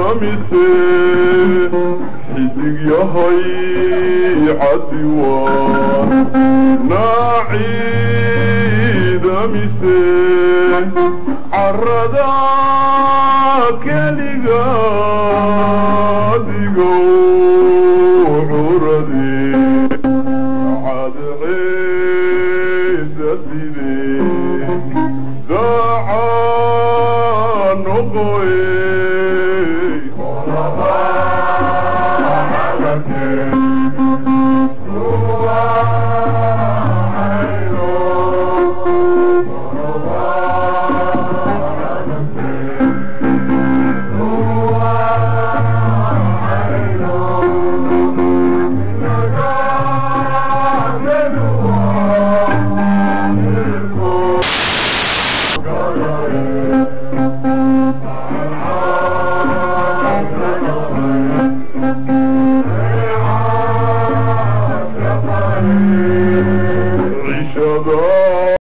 mise xidig yahay cadiwaan naaciida mise carada keliga digow curade cadceeda side daaca noqoye cishada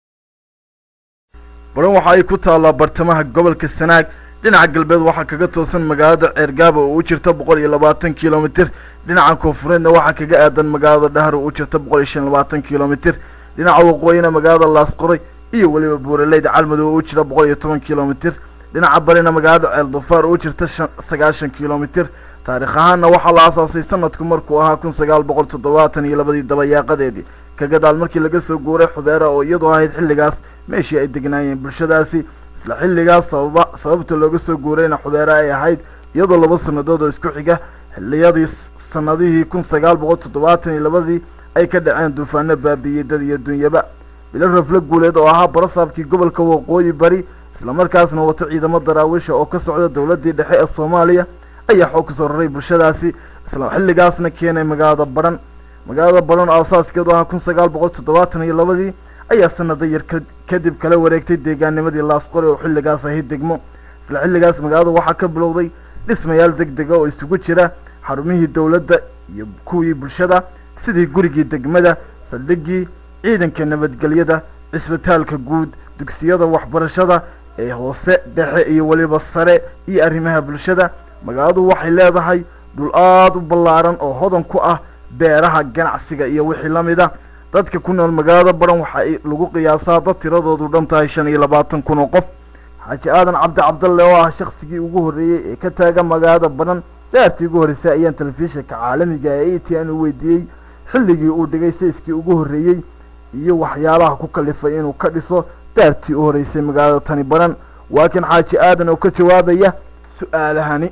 baran waxa ay ku taallaa bartamaha gobolka sanaag dhinaca galbeed waxaa kaga toosan magaalada ceergaaba oo u jirta boqol iyo labaatan kilomitir dhinaca koonfureedna waxaa kaga aadan magaalada dhahar oo u jirta boqol iyo shan iyo labaatan kilomitir dhinaca waqooyina magaalada laasqoray iyo weliba buuraleyda calmadow oo u jira boqol iyo toban kilomitir dhinaca barina magaalada ceel dufaar oo u jirta shan sagaashan kilomitir taarikh ahaanna waxaa la aasaasay sanadku markuu ahaa kun sagaal boqol toddobaatan iyo labadii dabayaaqadeedii ka gadaal markii laga soo guuray xubeera oo iyadu ahayd xilligaas meeshii ay degnaayeen bulshadaasi isla xilligaas sababa sababta looga soo guurayna xubeere ay ahayd iyadoo laba sannadood oo isku xiga xilliyadii sanadihii kun sagaal boqol toddobaatan iyo labadii ay ka dhaceen duufaano baabiiyey dad iyo dunyaba bilo rafle guuleed oo ahaa barasaabkii gobolka waqooyi bari islamarkaasna wata ciidamo daraawiisha oo ka socda dowladii dhexe ee soomaaliya ayaa xoog kasoo raray bulshadaasi isla xilligaasna keenay magaalada baran magaalada baran oo asaaskeedu ahaa kun sagaal boqol toddobaatan iyo labadii ayaa sanado yar ka kadib kala wareegtay deegaanimadii laasqore oo xilligaas ahayd degmo isla xilligaas magaalada waxaa ka bilowday dhismayaal deg dega oo isugu jira xarumihii dowladda iyo kuwii bulshada sidii gurigii degmada saldhiggii ciidanka nabadgelyada cisbitaalka guud dugsiyada waxbarashada ee hoose dhexe iyo weliba sare iyo arrimaha bulshada magaaladu waxay leedahay dhul aada u ballaaran oo hodan ku ah beeraha ganacsiga iyo wixii la mid a dadka ku nool magaalada baran waxa ay lagu qiyaasaa dad tiradoodu dhan tahay shan iyo labaatan kun oo qof xaaji aadan cabdi cabdalle oo ah shaksigii ugu horreeyey ee ka taaga magaalada baran daartii ugu horreysay ayaan telefishinka caalamiga ee a t n u weydiiyey xilligii uu dhigay sayskii ugu horreeyey iyo waxyaalaha ku kalifay inuu ka dhiso daartii u horreysay magaalada tani baran waa kan xaaji aadan oo ka jawaabaya su-aalahani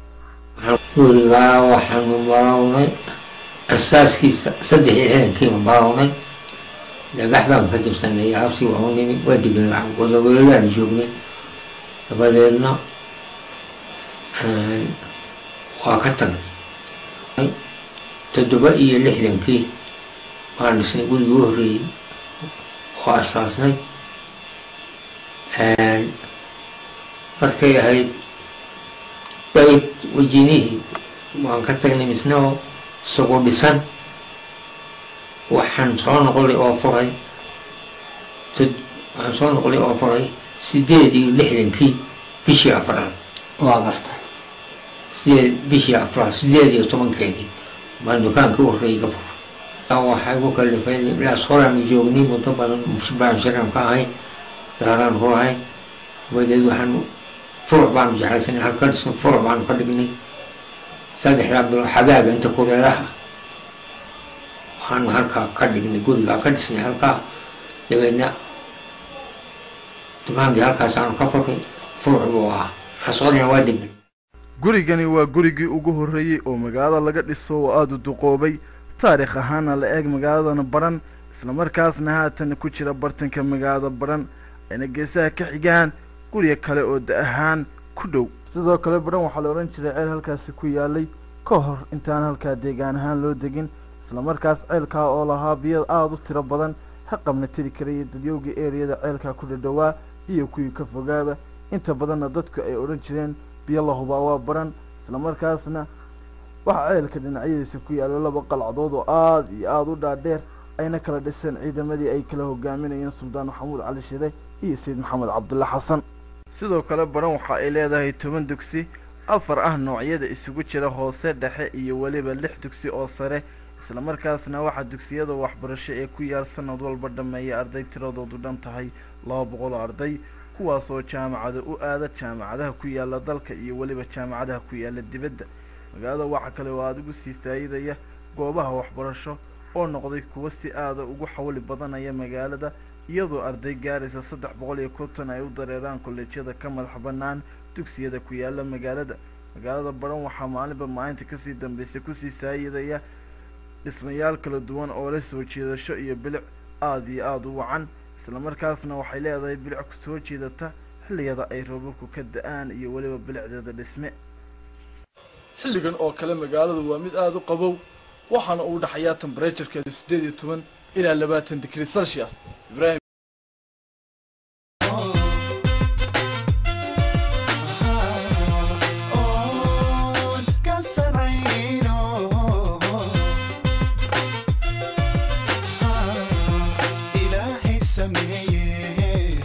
gurigaa waxaanu barawnay asaaskiisa saddex iyo xidankiiba barawnay dhagax baan ka jabsanay habsii waa u nimi waa degnay wadaweladaanu joognay dabadeedna waa ka tagnay toddoba iyo lixdankii waa dhisnay gurigii u horreeyey oo asaasnay markay ahayd bayt wejinihii waan ka tagnay misna oo isagoo dhisan waxaan soo noqolay oo furay waxaan soo noqolay oo furay sideed iyo lixdankii bishii afraad waa gartay sideed bishii afraad sideed iyo tobankeedii baan dukaankii u horreeyay ka furay waxay ku kalifay ilaas horaanu joognay muddo badan baan shiran ka ahay daaraan ku ahay dabadeed waxaanu furuc baanu jeclaysanay halka dhisnay furuc baanu ka dhignay saddexdaa bilo xagaaga inta kuleelaha waxaanu halkaa ka dhignay gurigaa ka dhisnay halkaa dabeedna dukaankii halkaasaanu ka furay furuc buu ahaa lasorina waa degan gurigani waa gurigii ugu horreeyey oo magaalada laga dhiso oo aada u duqoobay taarikh ahaana la eeg magaaladana baran islamarkaasna haatan ku jira bartanka magaalada baran ayna geesaha ka xigaan guriga kale oo da ahaan ku dhow sidoo kale baran waxaa la odhan jiray ceel halkaasi ku yaalay ka hor intaan halkaa deegaan ahaan loo degin islamarkaas ceelkaa oo lahaa biyo aada u tiro badan haqabna tiri karaya dadyowga eriyada ceelkaa ku dhadhowaa iyo kuwii ka fogaaba inta badanna dadku ay odhan jireen biyo la hubaa waa baran islamarkaasna waxaa ceelka dhinacyadiisa ku yaalo laba qalcadood oo aada iyo aada u dhaadheer ayna kala dhiseen ciidamadii ay kala hogaaminayeen suldaan maxamuud cali shire iyo sayid maxamed cabdulle xasan sidoo kale baran waxa ay leedahay toban dugsi afar ah noocyada isugu jira hoose dhexe iyo weliba lix dugsi oo sare islamarkaasna waxaa dugsiyada waxbarasho ee ku yaal sanad walba dhammeeya arday tiradoodu dhan tahay laba boqol oo arday kuwaasoo jaamacada u aada jaamacadaha ku yaala dalka iyo weliba jaamacadaha ku yaala dibadda magaalada waxaa kale oo aada ugu sii saayidaya goobaha waxbarasho oo noqday kuwa si aada ugu xawli badanaya magaalada iyadoo arday gaaraysa saddex boqol iyo konton ay u dareeraan kolleejyada ka madax bannaan dugsiyada ku yaala magaalada magaalada baran waxaa maalinba maalinta kasii dambeysay kusii saayidaya dhismayaal kala duwan oo leh soo jiidasho iyo bilic aada iyo aada u wacan islamarkaasna waxay leedahay bilic ku soo jiidata xilliyada ay roobabku ka da-aan iyo weliba bilicdeeda dhisme xilligan oo kale magaaladu waa mid aada u qabow waxaana uu dhaxayaa temberaturekeedu siddeed iyo toban ilaa labaatan digrii celsius ibraahim ilaahay sameeye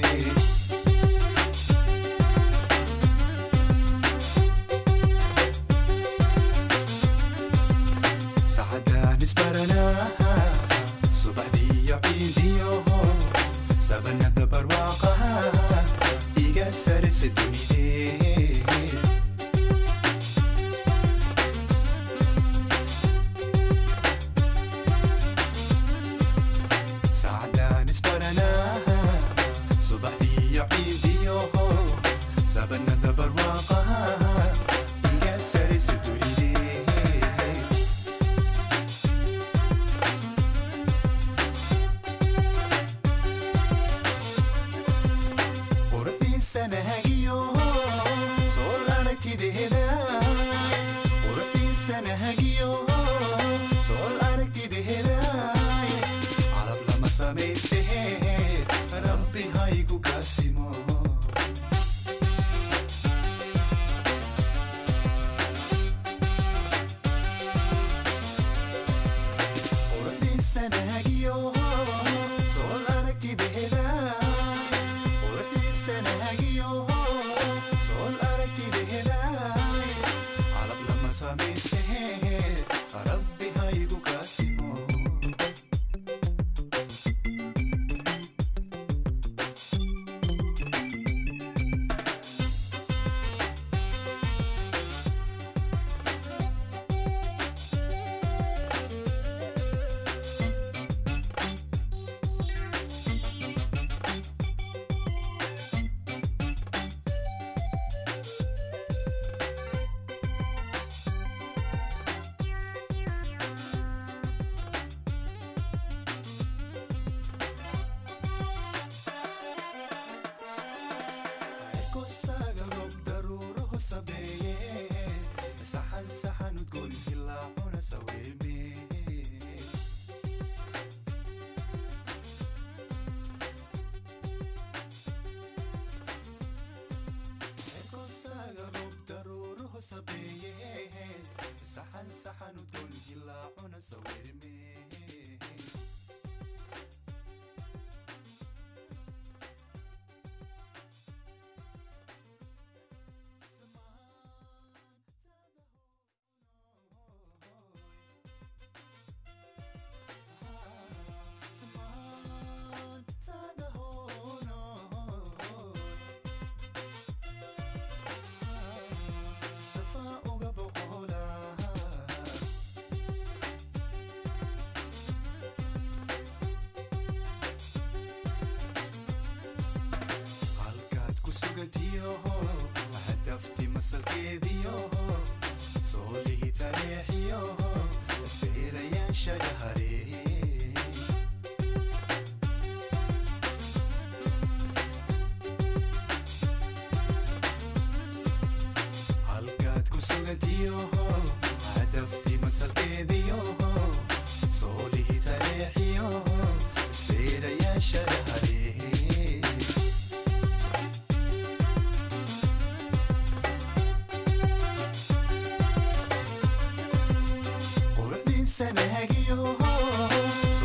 sacadaan isbaranaa subaxdiiyo ciidiyo sabanada barwaaqaha iga sarisa dunidee sacdaan isbaranaa subaxdiiyo ciidiyo sabanada barwaaqaha iga sarisa dunidee quruxdiisanahagiyo soo aragtideeda quruxdiisanahagiyo soo aragtideeda calab lama samaystehe rabbi haygu kaasimo quruxdiisanahagiyo soo aragtideeda quruxdiisanahagiyo soo aragtideeda calab lama samaystehe rabbi haygu kaasimo kosaga rob daruuruhu sabeeye saxan saxan udgoon hilaacuna saweeme kosaga rob daruuruhu sabeeye saxan saxan udgoon hilaacuna saweeme safa uga boqola halkaad ku sugantiyo hadafti masalkeediyo soolihi taleexiyo seerayaasha dhaharee halkaad ku sugantiyo hadafti masalkeediyo soolihi taleexiyo seerayaasha dhaharee quruxdiisanahagiyo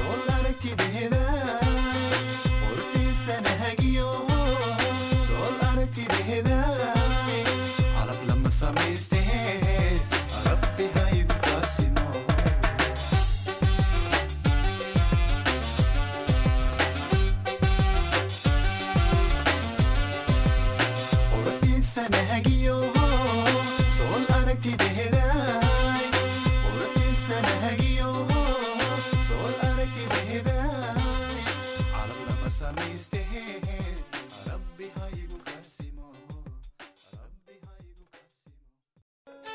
samayste rabbi haygu kaasimo quruxdiisana hagiyo sool aragtidehedaay quruxdiisana hagiyo sool aragtidehedaay calab lama samayste rabbi haygu kaasimo rabbi haygu kaasimo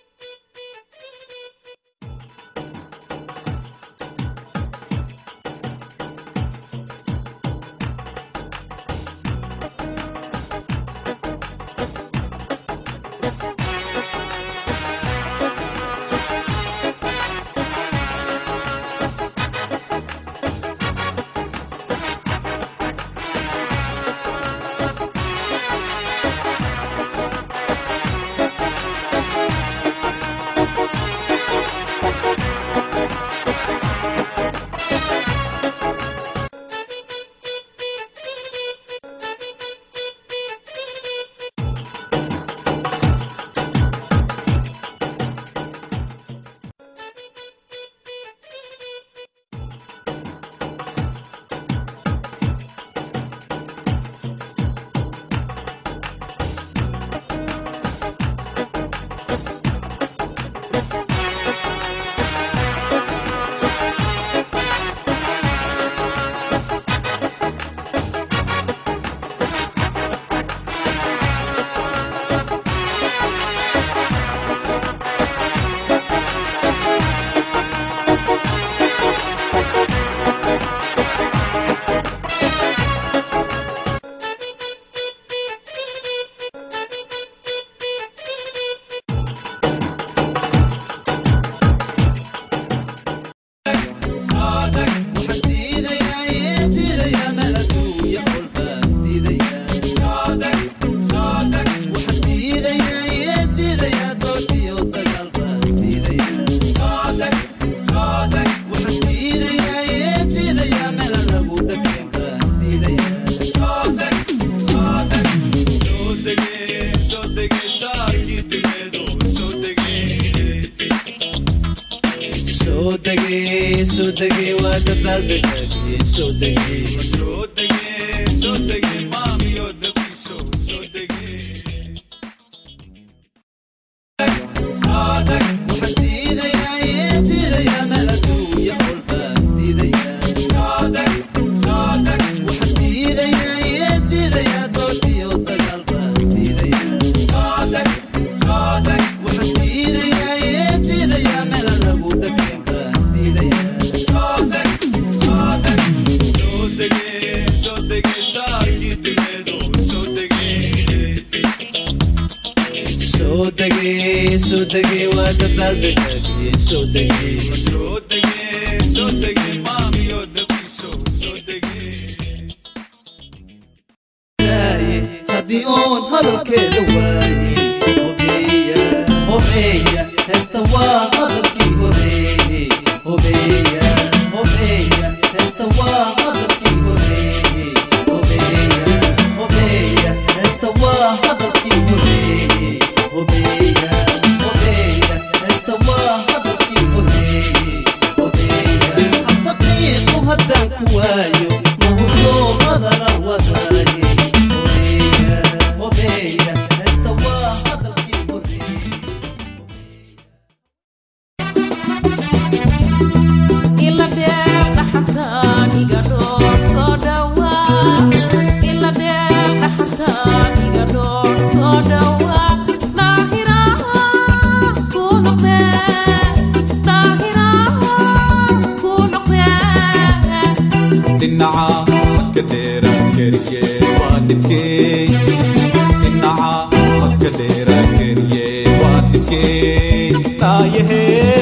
soo degay soo degay waa dabaaldegay soo degay soo degay soo degay maamiyo dabiso soo degay waxaan diidayaa ee diidayaa meel adduunya walba diidayaa waxaan diidayaa ee diidayaa dood iyo dagaalba diidayaa waxaan diidayaa ee diidayaa meel lagu dageenba diidayaa soo degay soo degay saarkii timeedo soo degay soo degay soo degay waa dabaaldegay soo degay soo degay soo degay maamiyo dabiso soo degay haddii oon hadalkeeda waayey hobeeya hobeeya heesta waa hadalkii horeeyey hobeeya hobeeya heesta waa hadalkii horeeyey hobeeya hobeeya heesta waa hadalkii horeeyey hobeeya hobeeya heesta waa hadalkii horeeyey hobeeya habdaqiiqu haddaan ku waayo mahudloo hadala wadaaye hobeeya hobeeya heesta waa hadalkii horeeyey ila deeqa xataan iga dhoor soo dhawaa ila deeqa xataan iga dhoor soo dhawaa daahiraha ku noqdee daahiraha ku noqdee dhinaca ka dheera keriye waa dhibkey dhinaca ka dheera keriye waa dhibkey naayahe